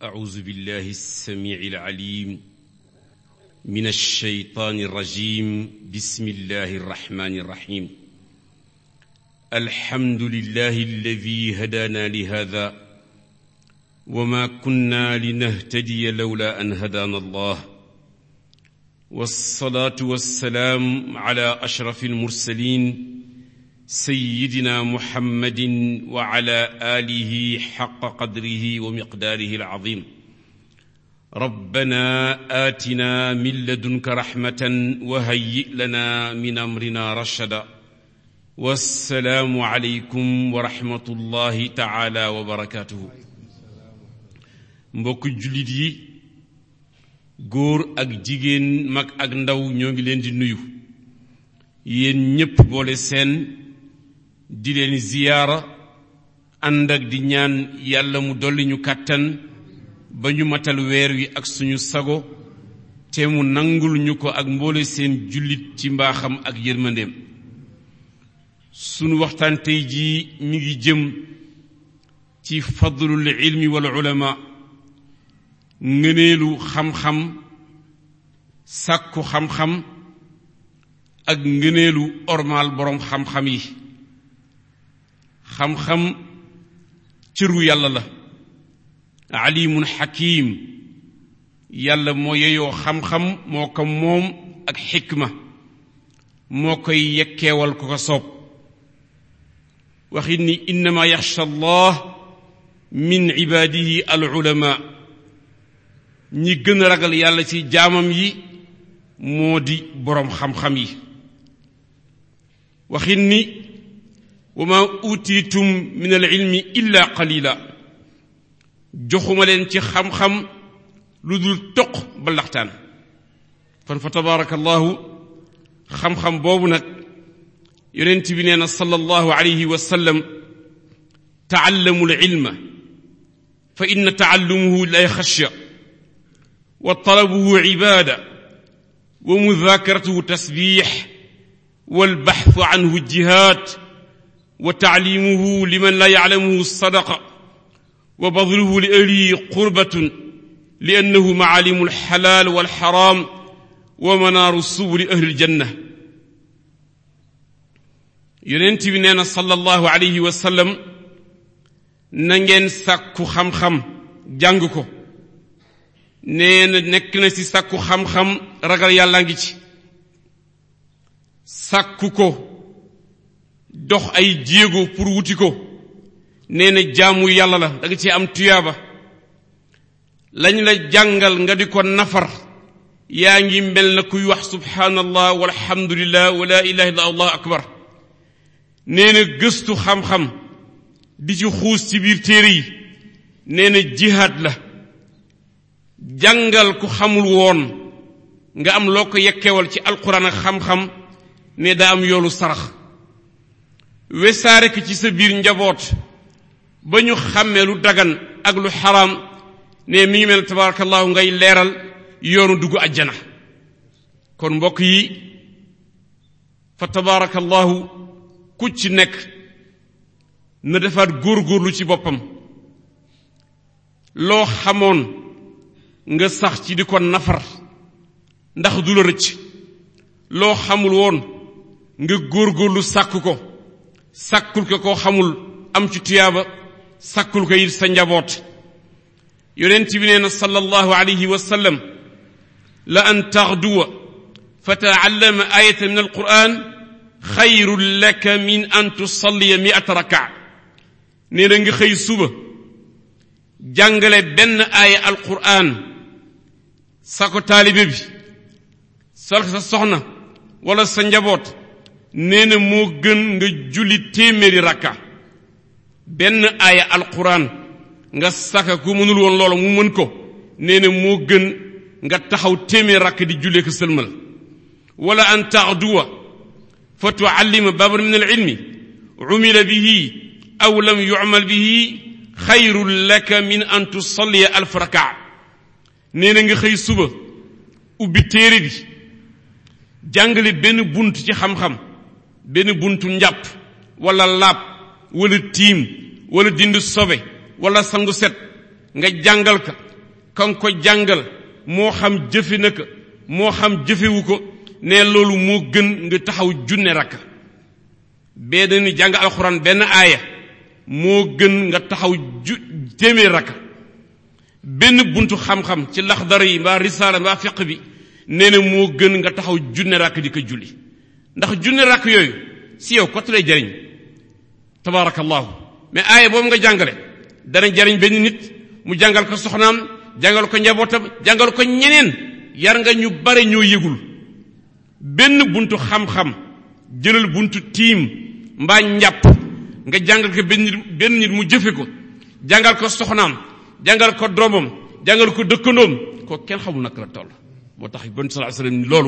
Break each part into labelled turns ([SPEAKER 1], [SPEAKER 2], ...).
[SPEAKER 1] أعوذ بالله السميع العليم من الشيطان الرجيم بسم الله الرحمن الرحيم الحمد لله الذي هدانا لهذا وما كنا لنهتدي لولا أن هدانا الله والصلاة والسلام على أشرف المرسلين سيدنا محمد وعلى آله حق قدره ومقداره العظيم ربنا آتنا من لدنك رحمة وهيئ لنا من أمرنا رشدا والسلام عليكم ورحمة الله تعالى وبركاته mbokk jullit yi góor ak jigéen mag ak ndaw ñoo ngi leen di nuyu yéen ñépp boole seen di leen ziyaara ànd ak di ñaan yàlla mu dolli ñu kàttan ba ñu matal weer wi ak suñu sago te mu nangul ñu ko ak mboole seen jullit ci mbaaxam ak yërmandeem sunu waxtaan tey jii mi ngi jëm ci fadlul ilmi wal ulama ngëneelu xam-xam sàkku xam-xam ak ngëneelu ormaal boroom xam-xam yi xam-xam cëru yàlla la alimun xakim yàlla moo yeyoo xam-xam moo ko moom ak xikma moo koy yekkeewal ko ko soob waxit ni innama yaxsha allah min ibaadihi al ulama ñi gën a ragal yàlla ci jaamam yi moo di boroom xam-xam yi waxit ni wa ma utiitum min al ilmi illa qalila joxuma leen ci xam-xam lu dul toq ba laxtaan kon fa tabaraka allahu xam-xam boobu nag yonent bi nee na sallallahu alayhi wa sallam taallamu al ilma fa inna taallumuhu lay xashya wa talabuhu ibada wa mudakaratuhu tasbix walbaxtu anhu jihaad wa taalimuhu liman laa yaclamuhu sadaqa wa badluhu li ahlihi qurbatun li annahu macaalimu alxalaal walxaraam wa manaaru subuli ahli aljanna yonent bi nee na sallallahu alayhi wa sallam na ngeen sàkku xam-xam jàng ko nee na nekk na ci sàkku xam-xam ragal yàlla ngi ci sàkku ko dox ay jéego pour wuti ko nee na jaamu yàlla la da nga ci am tuyaaba lañ la jàngal nga di ko nafar yaa ngi mel na kuy wax subhanallah walhamdulillah wa la ilaha illa allah akbar nee na gëstu xam-xam di ci xuus ci biir téere yi nee na jihaad la jàngal ku xamul woon nga am loo ko yekkewal ci alquran ak xam-xam ne daa am yoolu sarax wesaare ko ci sa biir njaboot ba ñu xàmmee lu dagan ak lu xaraam ne mi ngi mel tabarakallahu ngay leeral yoonu dugg ajjana kon mbokk yi fa tabarakallahu ku ci nekk na defaat góorgóorlu ci boppam loo xamoon nga sax ci di ko nafar ndax du la rëcc loo xamul woon nga góorgóorlu sàkk ko sàkkul ko koo xamul am ci tuyaaba sàkkul ko it sa njaboot yonent bi nee na sallallahu alayhi wa sallam la an taxduwa fa taallama ayatan min alquran xayrun laka min an tusalliya miata rakaa nee na nga xëy suba jàngale benn aaya alquran sa ko taalibe bi sol sa soxna wala sa njaboot nee na moo gën nga julli téeméeri rakka benn aaya alquran nga saka ku mënul woon loola mu mën ko nee na moo gën nga taxaw téeméeri rakk di jullee ko sëlmal wala an taxduwa fa tuallima baban min al ilmi umila bihi aw lam yumal bihi xayrun laka min an tusalliya alf rakaa nee na nga xëy suba ubbi téere bi jàngale benn bunt ci xam-xam benn buntu njàpp wala laab wala tiim wala dind sobe wala sangu set nga jàngal ka ka nga ko jàngal moo xam jëfe na ko moo xam jëfewu ko ne loolu moo gën nga taxaw junne rakk bee dañu jàng alxuraan benn aaya moo gën nga taxaw ju téeméer rakk benn buntu xam-xam ci laxdara yi mbaa risaala mbaa fiq bi nee na moo gën nga taxaw junne rakk di ko julli ndax junne rakk yooyu si yow kott lay jariñ tabaarakallahu mais aaya boobu nga jàngale dana jariñ benn nit mu jàngal ko soxnaam jàngal ko njabootam jàngal ko ñeneen yar nga ñu bare ñoo yëgul benn buntu xam-xam jëlal buntu tiim mbaa njàpp nga jàngal ko benn nit benn nit mu jëfe ko jàngal ko soxnaam jàngal ko doomam jàngal ko dëkkandoom ko kenn xamul naka la toll moo tax bon sallallahu alayhi wasallam ni loolu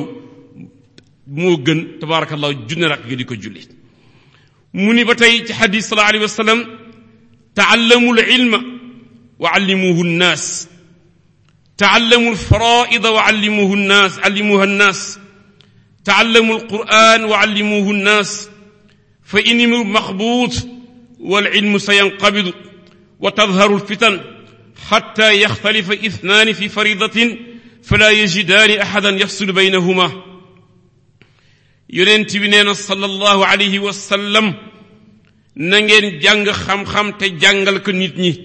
[SPEAKER 1] moo gën tabaarakallahu junne rakk nga di ko julli mu ni ba tey ci xadis sallallahu alayhi wasallam taallamu l ilma wa allimuhu nnaas taallamu lfaraida wa allimuhu nnaas allimuha nnaas taallamu alquran wa allimuhu nnaas fa inimu maxbuut walilmu sayanqabidu wa tadharu lfitan xatta yaxtalifa ithnaani fi faridatin fala yajidaani axadan yafsulu baynahuma yonent bi nee na sallallahu alayhi wa sallam na ngeen jàng xam-xam te jàngal ko nit ñi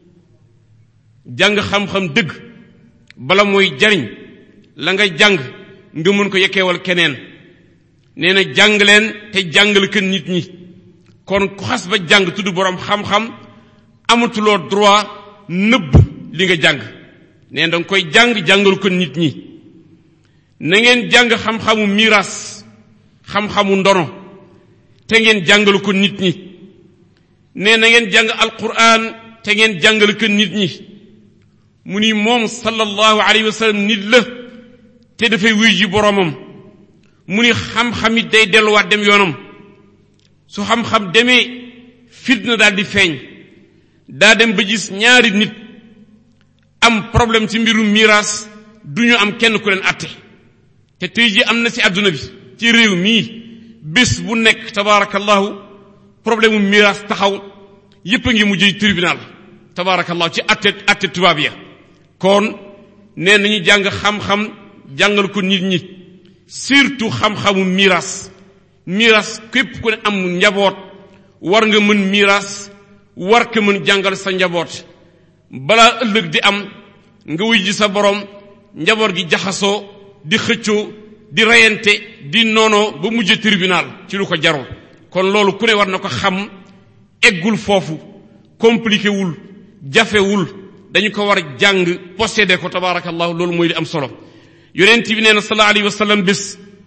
[SPEAKER 1] jàng xam-xam dëgg bala mooy jariñ la nga jàng nga mën ko yekkeewal keneen nee na jàng leen te jàngal ko nit ñi kon ku xas ba jàng tudd boroom xam-xam amatuloo droit nëbb li nga jàng nee na danga koy jàng jàngal ko nit ñi na ngeen jàng xam-xamu miiras xam-xamu ndono te ngeen jàngal ko nit ñi nee na ngeen jàng alquran te ngeen jàngal ko nit ñi mu ni moom sallallahu alayhi wa sallam nit la te dafay wuy ji boroomam mu ni xam-xam it day delluwaat dem yoonam su xam-xam demee fitna daal di feeñ daa dem ba gis ñaari nit am problème ci mbirum miraas du ñu am kenn ku leen atte te tey ji am na ci àdduna bi ci réew mii bés bu nekk tabaarakallahu problème mu miraas taxaw yépp a ngi mujjee tribunal tabaarakallahu ci atte atte tubaab ya kon nee nañu jàng xam-xam jàngal ko nit ñi surtout xam-xamu miraas miraas képp ku ne am njaboot war nga mën miraas war ko mën jàngal sa njaboot balaa ëllëg di am nga wuy ji sa borom njaboot gi jaxasoo di xëccoo di reyante di noonoo ba mujj tribunal ci lu ko jarul kon loolu ku ne war na ko xam eggul foofu compliqué wul jafewul dañu ko war jàng possédé ko tabaarakallahu loolu mooy li am solo yonent bi nee na sallallahu alayhi wa sallam bés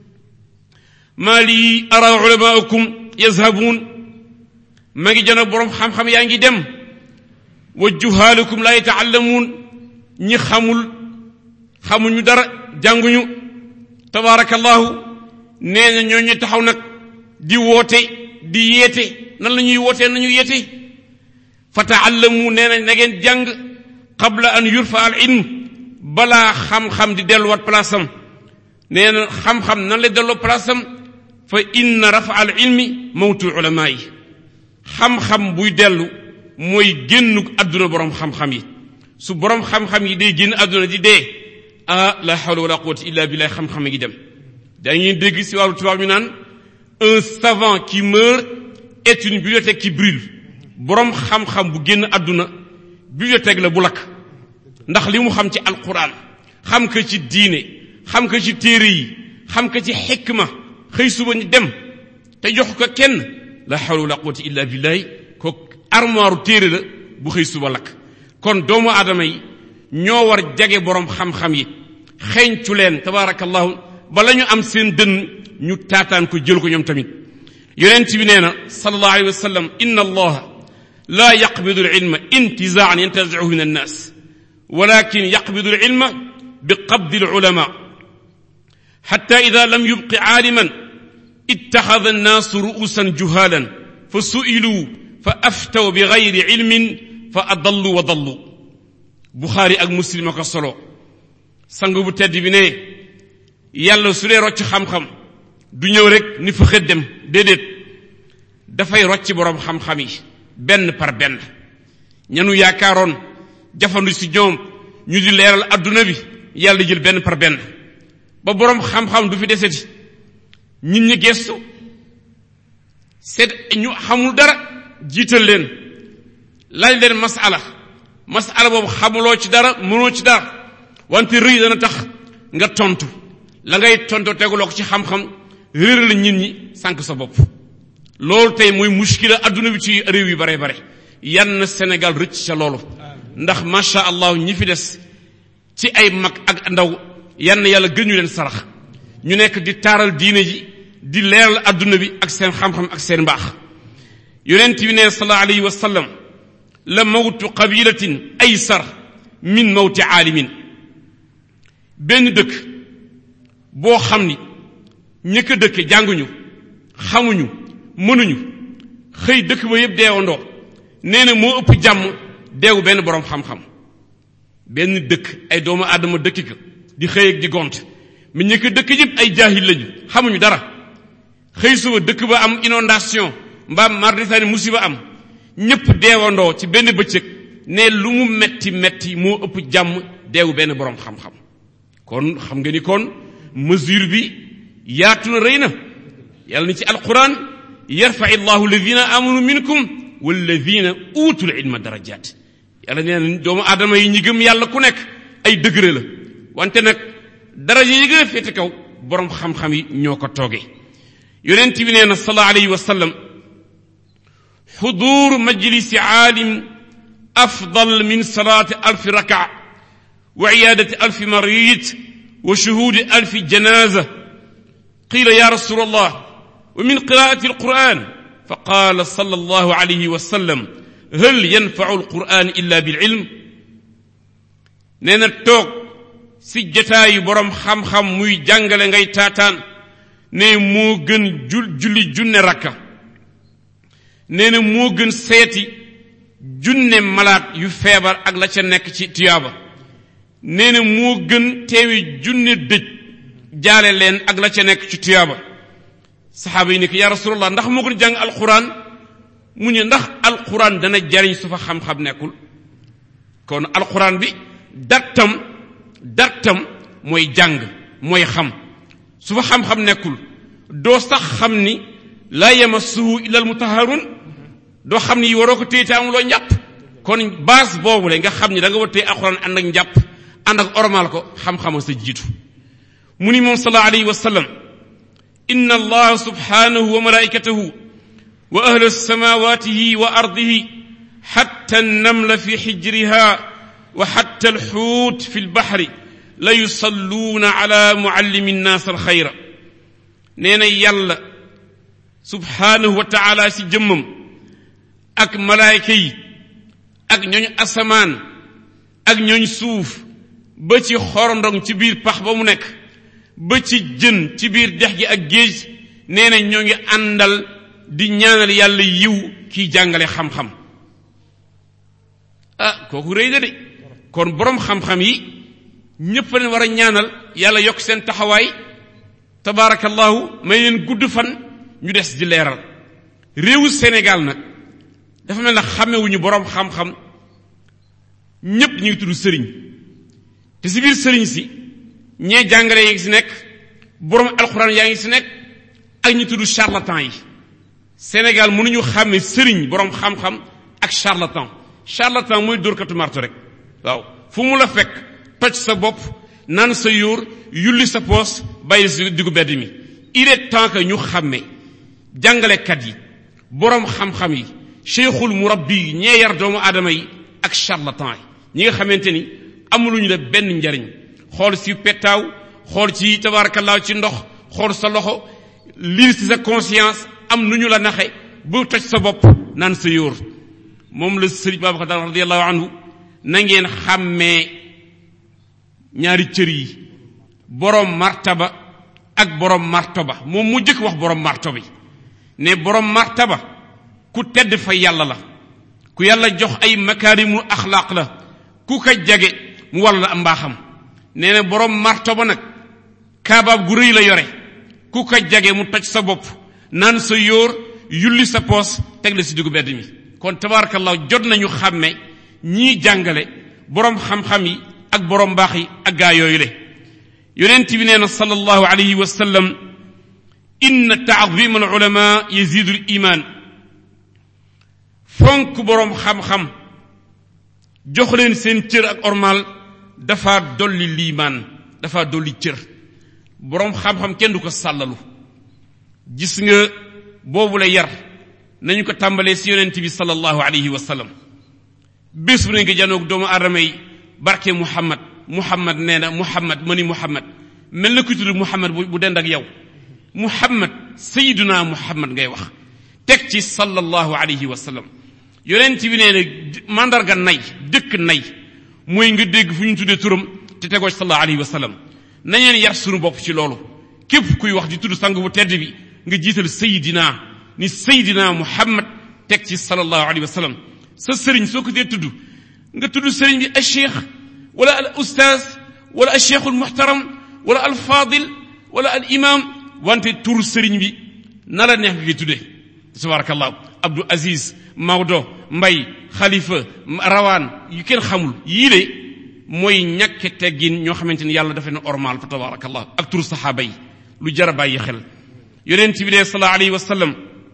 [SPEAKER 1] maa lii ara ulamaakum yazhabuun ma ngi jana boroom xam-xam yaa ngi dem wa juhaalukum laa yataallamuun ñi xamul xamuñu dara jànguñu tabaarakallahu nee na ñoo ñu taxaw nag di woote di yeete nan la ñuy wootee nañu yeete fa taallamu nee na na ngeen jàng qabla an yurfa al ilm balaa xam-xam di delluwaat place am nee na xam-xam nan la delloo place am fa inna rafa al ilmi mawtu ulamaa yi xam-xam buy dellu mooy génnu àdduna boroom xam-xam yi su boroom xam-xam yi day génn àdduna di dee ah la hawla wala quwwata illa billah xam-xam ngi dem dañuy dégg si wàllu tubaab ñu naan un savant qui meurt est une bibliothèque qui brûle boroom xam-xam bu génn àdduna bibliothèque la bu lakk ndax li mu xam ci alquran xam ko ci diine xam ko ci téere yi xam ko ci xikma xëy suba ñu dem te jox ko kenn la hawla wala quwwata illa billahi ko armoire téere la bu xëy suba lakk kon doomu aadama yi ñoo war jage boroom xam-xam yi xeeñcu leen tabaarakallahu bala ñu am seen dënn ñu taataan ko jël ko ñoom tamit yonent bi nee na sallallahu alayhi wa sallam inna allaha la yaqbidu al ilma intizaan yantazicuhu min annas walakin yaqbidu al ilma biqabdi al ulama xatta ida lam yubqi caaliman ittaxada annaasu ru'usan juhaalan fa su'iluu fa aftaw bi gayri ilmin fa adallu wa dallu buxaari ak muslim ko solo sang bu tedd bi ne yàlla su dee rocc xam-xam du ñëw rek ni fa xët dem déedéet dafay rocc boroom xam-xam yi benn par benn ñanu yaakaaroon jafandu si ñoom ñu di leeral adduna bi yàlla di jël benn par benn ba boroom xam-xam du fi deseti nit ñi gestu seet ñu xamul dara jiital leen laaj leen masala masala boobu xamuloo ci dara mënoo ci dara wante rëy dana tax nga tontu la ngay tontu teguloo ko ci xam-xam réeral nit ñi sànq sa bopp loolu tey mooy muskila adduna bi ci réew yu bare bare yan na Sénégal rëcc ca loolu ndax macha allah ñi fi des ci ay mag ak ndaw yan na yàlla gën ñu leen sarax ñu nekk di taaral diine ji di leeral adduna bi ak seen xam-xam ak seen mbaax yonent bi ne sallallahu alayhi wa sallam la mawtu qabilatin aysar min mawti aalimin benn dëkk boo xam ni ñëkk a dëkke jànguñu xamuñu mënuñu xëy dëkk ba yëpp deewandoo nee na moo ëpp jàmm deewu benn boroom xam-xam benn dëkk ay doomu aadama dëkki ka di xëy ak di gont mi ñëkk a dëkk yëpp ay jaahil lañu xamuñu dara xëy suba dëkk ba am inondation mbaam marditaani musiba am ñëpp deewandoo ci benn bëccëg ne lu mu metti metti moo ëpp jàmm deewu benn boroom xam-xam kon xam nga ni kon mesure bi yaatu na rëy na yàlla ni ci alquran yarfa illahu alladina amanu minkum walladina utul ilma darajat yàlla nee na doomu aadama yi ñi gëm yàlla ku nekk ay degré la wante nag daraja yi gën a féete kaw boroom xam-xam yi ñoo ko toogee yonent bi nee na sallallahu alayhi wa sallam xudur majlisi aalim afdal min salaati alfi raka wa iyaadati alfi marid wa shuhuudi alfi janaza qila ya rasul allah wa min qiraati alquran fa qaala sallallahu alayhi wa sallam hal yanfacu alquran illa bililm nee na toog si jataayu boroom xam-xam muy jàngale ngay taataan ne moo gën jul julli junne rakka nee na moo gën seeti junne malaat yu feebar ak la ca nekk ci tuyaaba nee na moo gën teewi junne dëj jaale leen ak la ca nekk ci tuyaaba saxaaba yi ne ko yaa rasulallah ndax moo gën jàng alquran mu ne ndax alquran dana jariñ su fa xam-xam nekkul kon alquran bi dartam dartam mooy jàng mooy xam su fa xam-xam nekkul doo sax xam ni laa yamassuhu illa almutaharun doo xam ni waroo ko téye te amuloo njàpp kon base boobu le nga xam ni da nga war téye alquran ànd ak njàpp ànd ak ormal ko xam-xama sa jiitu mu ni moom sallallahu alayhi wa sallam inna allah subhanahu wa malaikatahu wa ahla samawatihi wa ardihi حتى النمل في حجرها وحتى الحوت في البحر la yusalluuna ala muallimi nnaas alxayra nee na yàlla subhaanahu wa taala si jëmmam ak malaayka yi ak ñooñ asamaan ak ñooñ suuf ba ci xorondong ci biir pax ba mu nekk ba ci jën ci biir dex gi ak géej nee na ñoo ngi àndal di ñaanal yàlla yiw kiy jàngale xam-xam ah kooku rëy na de kon boroom xam-xam yi ñépp leen war a ñaanal yàlla yokk seen taxawaay tabaarakallahu may leen gudd fan ñu des di leeral réewu Sénégal nag dafa mel na xamewuñu boroom xam-xam ñépp ñu ngi tudd sëriñ te si biir sëriñ si ñee jàngale yi ngi si nekk boroom alxuraan yaa ngi si nekk ak ñu tudd charlatan yi Sénégal mënuñu xàmme sëriñ boroom xam-xam ak charlatan charlatan mooy dóorkatu marto rek waaw fu mu la fekk toj sa bopp naan sa yóor yulli sa poos bàyyi si diggu bedd mi il est temps que ñu xàmme jàngalekat yi boroom xam-xam yi cheikhul murabbi yi ñee yar doomu aadama yi ak charlatan yi ñi nga xamante ni amuluñu la benn njariñ xool si pettaaw xool ci tabaarakallaa ci ndox xool sa loxo lire ci sa conscience am nu ñu la naxe bu toj sa bopp naan sa yóor moom la sëriñ Babacar radiyallahu anhu na ngeen xàmmee ñaari cër yi boroom martaba ak boroom martaba moom mu jëkk wax boroom martaba yi ne boroom martaba ku tedd fa yàlla la ku yàlla jox ay makaarimul axlaaq la ku ko jage mu war la am mbaaxam nee na boroom martaba nag kaabaab gu rëy la yore ku ko jage mu toj sa bopp naan sa yóor yulli sa poos teg la si diggu bedd mi kon tabarakallah jot nañu xàmme ñii jàngale boroom xam-xam yi ak borom baax yi ak gaa yooyu le yonent bi nee na sallallahu alayhi wa sallam inna taadima al ulama yazidu al iman fonk boroom xam-xam jox leen seen cër ak ormal dafa dolli liimaan dafa dolli cër boroom xam-xam kenn du ko sàllalu gis nga boobu la yar nañu ko tàmbalee si yonent bi sallallahu alayhi wa sallam bés bu ne nga janoog doomu aadama yi barke muhammad muhammad nee na muhammad ma ni muhammad mel na ku tudd muhammad bu dend ak yow muhammad sayiduna muhammad ngay wax teg ci sallallahu alayhi wa sallam yonent bi nee na mandarga nay dëkk nay mooy nga dégg fu ñu tuddee turam te tegoo ci sallallahu alayhi wa sallam nañeen yar sunu bopp ci loolu képp kuy wax di tudd sang bu tedd bi nga jiital sayidina ni sayidina muhammad teg ci sallallahu alayhi wa sallam sa sëriñ soo ko dee tudd nga tudd sëriñ bi al cheikh wala al ustaaz wala al cheikh al muhtaram wala al fadil wala al imam wante tur sëriñ bi na la neex nga koy tuddee tabarakallah abdou aziz mawdo mbay xalifa rawaan yu kenn xamul yii de mooy ñàkke teggin ñoo xamante ni yàlla dafa ne ormal fa tabarakallah ak tur saxaaba yi lu jar a bàyyi xel yonent bi de sallallahu alayhi wa sallam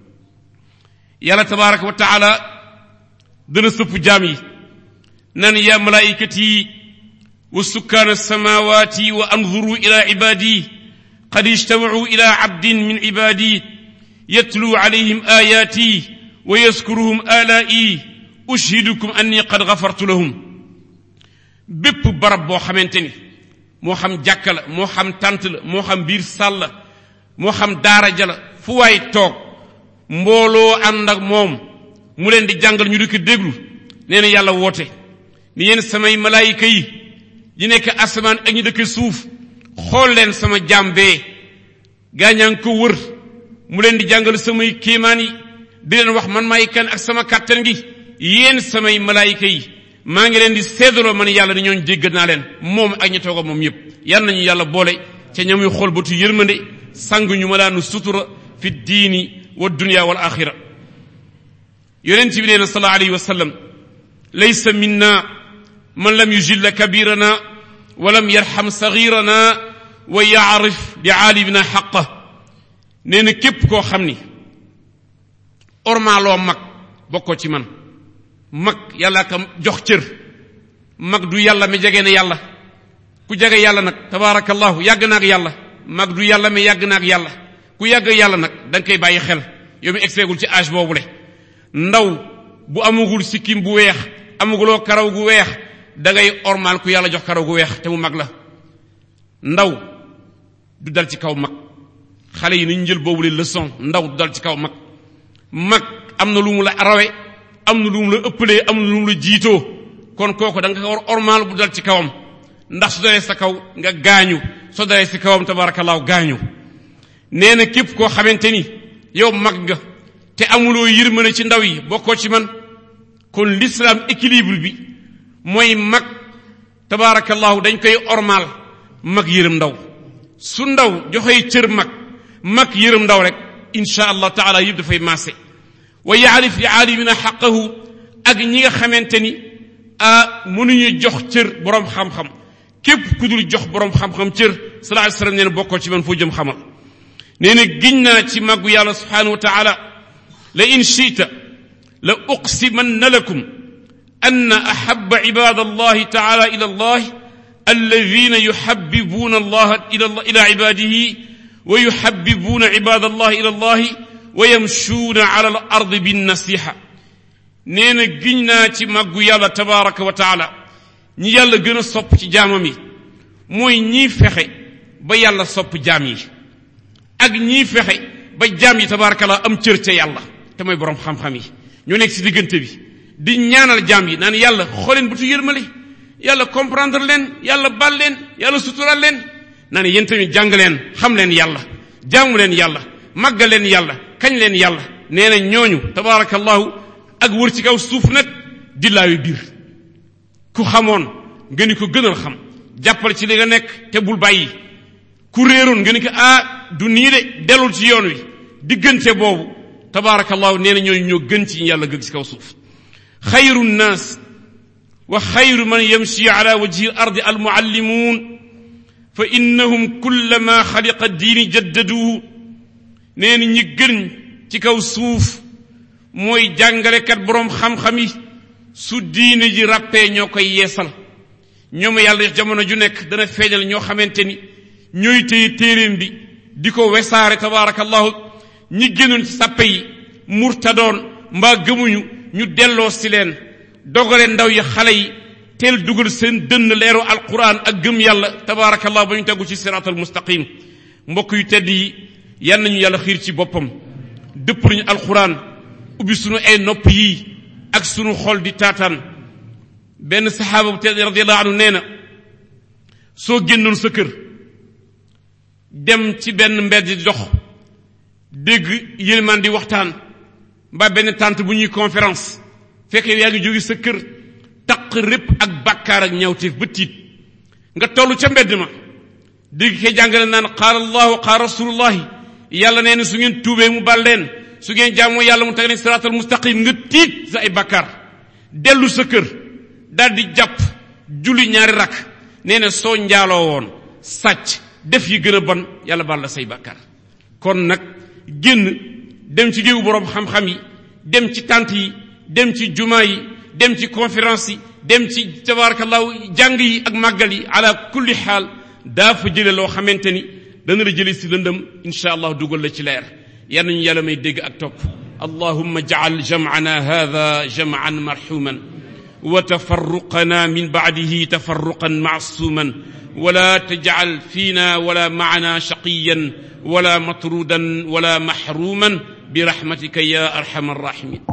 [SPEAKER 1] yàlla tabaraka wa taala dana sëpp jaam yi nan ya malaikati wa sukkaan samawati wa anzuru ila ibadi qad ijtamacuu ila cabdin min ibadi yatluu calayhim ayaati wa yaskuruhum alaa'i ushhidukum anni qad gafartu lahum bépp barab boo xamante ni moo xam jàkka la moo xam tant la moo xam biir sàll la moo xam daara ja la fu waay toog mbooloo ànd ak moom mu leen di jàngal ñu di ko déglu nee na yàlla woote ni yéen samay malaayika yi yi nekk asamaan ak ñu dëkk suuf xool leen sama jaam bee gaañaa ngi ko wër mu leen di jàngal samay kéemaan yi di leen wax man maay kan ak sama kàttan gi yéen samay malaayika yi maa ngi leen di seedaloo man yàlla ni ñooñ jéggal naa leen moom ak ñu tooga moom yépp yal nañu yàlla boole ca ñamuy xool batu yërmande sang ñu malaanu sutura fi diini wa dunya wal axira yonent bi nee na sallallahu alayhi wa sallam laysa minna man lam yujilla kabirana wa lam yarxam saxirana wa yaarif li aalimina xaqa nee na képp koo xam ni ormaaloo mag bokkoo ci man mag yàlla ka jox cër mag du yàlla mi jege na yàlla ku jege yàlla nag tabaarakallahu yàgg na ak yàlla mag du yàlla mi yàgg na ak yàlla ku yàgg yàlla nag da nga koy bàyyi xel yow mi egseegul ci âge boobu le ndaw bu amagul sikkim bu weex amaguloo karaw gu weex da ngay ormaal ku yàlla jox karaw gu weex te mu mag la ndaw du dal ci kaw mag xale yi nañu jël boobu le leçon ndaw du dal ci kaw mag mag am na lu mu la rawe am na lu mu la ëppalee am na lu mu la jiitoo kon kooku da nga ko war ormaal bu dal ci kawam ndax su dalee sa kaw nga gaañu soo dalee si kawam tabaarakallaahu gaañu nee na képp koo xamante ni yow mag nga te amuloo yërmande ci ndaw yi bokkoo ci man kon l'islam équilibre bi mooy mag tabaarakallaahu dañ koy ormaal mag yërëm ndaw su ndaw joxee cër mag mag yërëm ndaw rek insha allah taala yëpp dafay maase wa yaarif li aalimina xaqahu ak ñi nga xamante ni ah mënuñu jox cër boroom xam-xam képp ku dul jox boroom xam-xam cër sallallahu alayhi wasallam nee na bokkoo ci man foo jëm xamal nee na giñ naa ci màggu yàlla subhanahu wa taala la in shiita la uqsimanna lakum anna ahaba ibad allahi taala ila allah alladina yuhabibuna allah ila ila ibadihi wa yuhabibuna ibad allah ila allah wa yamshuuna ala al ardi binnasiha nee na giñ naa ci màggu yàlla tabaraka wa taala ñi yàlla gën a sopp ci jaamam yi mooy ñii fexe ba yàlla sopp jaam yi ak ñii fexe ba jaam yi tabarakallah am cër ca yàlla te mooy borom xam-xam yi ñoo nekk si diggante bi di ñaanal jaam yi naan yàlla xooleen bu tu yërmale yàlla comprendre leen yàlla bal leen yàlla sutural leen naan yéen tamit jàng leen xam leen yàlla jaamu leen yàlla màggal leen yàlla kañ leen yàlla nee na ñooñu tabarakallahu ak wër ci kaw suuf nag dillaayu biir ku xamoon nga ni ko gënal xam jàppal ci li nga nekk te bul bàyyi ku réeroon nga ni ko ah du nii de delul ci yoon wi diggante boobu tabaarakallahu nee na ñooñu ñoo gën ci yàlla gëg ci kaw suuf xayru nnaas wa xayru man yamshi ala wajhi al ardi al muallimuun fa innahum kullama xaliqa diini jaddaduhu nee na ñi gën ci kaw suuf mooy jàngalekat boroom xam-xam yi su diine ji ràppee ñoo koy yeesal ñoom yàlla jamono ju nekk dana feeñal ñoo xamante ni ñooy téye téeréem bi di ko wesaare tabaarakallahu ñi génnoon ci sàppe yi murtadoon mbaa gëmuñu ñu delloo si leen dogale ndaw yi xale yi teel dugal seen dënn leeru alquran ak gëm yàlla tabaarakallahu ba ñu tegu ci siraatal mustaqim mbokk yu tedd yi yan nañu yàlla xiir ci boppam dëpp nañu alquran ubbi sunu ay nopp yii ak sunu xol di taataan benn saxaaba bu tedd radiallahu anhu nee na soo génnoon sa kër dem ci benn mbedd di dox dégg yélimaan di waxtaan mbaa benn tànt bu ñuy conférence fekk yaa ngi jóge sa kër taq répp ak bàkkaar ak ñawteef ba tiit nga toll ca mbedd ma dégg kay jàngale naan qaala allahu qaala rasulullahi yàlla nee na su ngeen tuubee mu bal leen su ngeen jaamoo yàlla mu teg leen siraatal mustaqim nga tiit sa ay bàkkaar dellu sa kër daal di jàpp julli ñaari rakk nee na soo njaaloo woon sàcc def yi gën a bon yàlla baal la say bàkkaar kon nag génn dem ci géewu boroom xam-xam yi dem ci tànt yi dem ci jumaa yi dem ci conférence yi dem ci tabarakallahu jàng yi ak màggal yi ala kulli xaal daa fa jële loo xamante ni dana la jële si lëndëm insha allah dugal la ci leer yal nañu yàlla may dégg ak topp allahumma jacal jamcana hada jamcan marxuman wa tafarruqana min bacdihi tafarruqan macsuuman wala tajcal fiina wala macana shaqiyan wala matrudan wala maxruman birahmatika ya arxama arrahimin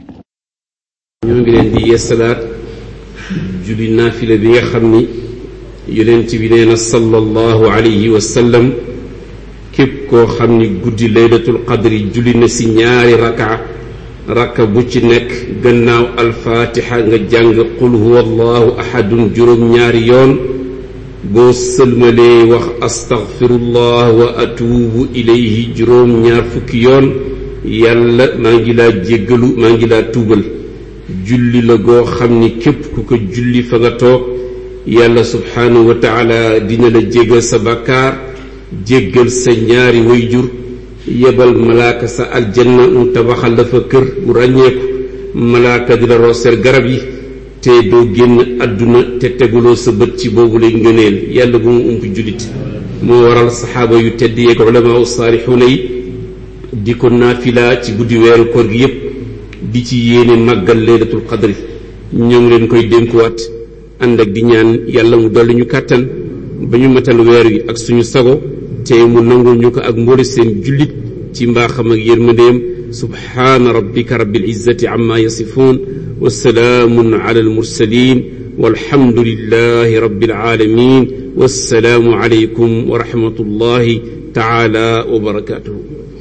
[SPEAKER 2] ñoo ngi leen di yeesalaat julli naafila bi nga xam ni yonent bi nee na sallallahu alayhi wa sallam képp koo xam ni guddi laylatul qadri julli na si ñaari raka raka bu ci nekk gannaaw alfaatixa nga jàng qul huwa allahu ahadun juróom ñaari yoon boo sëlmalee wax astaghfirullah wa atuubu ilayhi juróom ñaar fukki yoon yàlla maa ngi laa jéggalu maa ngi laa tuubal julli la goo xam ni képp ku ko julli fa nga toog yàlla subhaanahu wa taala dina la jéggal sa bàkkaar jéggal sa ñaari wayjur yebal malaaka sa aljanna mu tabaxal la fa kër bu ràññeeku malaaka di la rooseer garab yi te doo génn àdduna te teguloo sa bët ci boobu lay ngëneel yàlla bu mu ump jullit moo waral saxaaba yu tedd yeeg ulamaa u saalixuuna yi di ko naafila ci guddi weeru koor gi yépp di ci yéene màggal laylatul qadri ñoo ngi leen koy dénkuwaat ànd ak di ñaan yàlla mu dolli ñu kàttan ba ñu matal weer wi ak suñu sago te mu nangul ñu ko ak mboole seen jullit ci mbaaxam ak yërmandeem subhaana rabbika rabbil izzati amma yasifuun wa salaamun ala al mursalin walhamdulillahi rabbil alamin wassalaamu alaykum wa rahmatullahi taala wa barakatuhu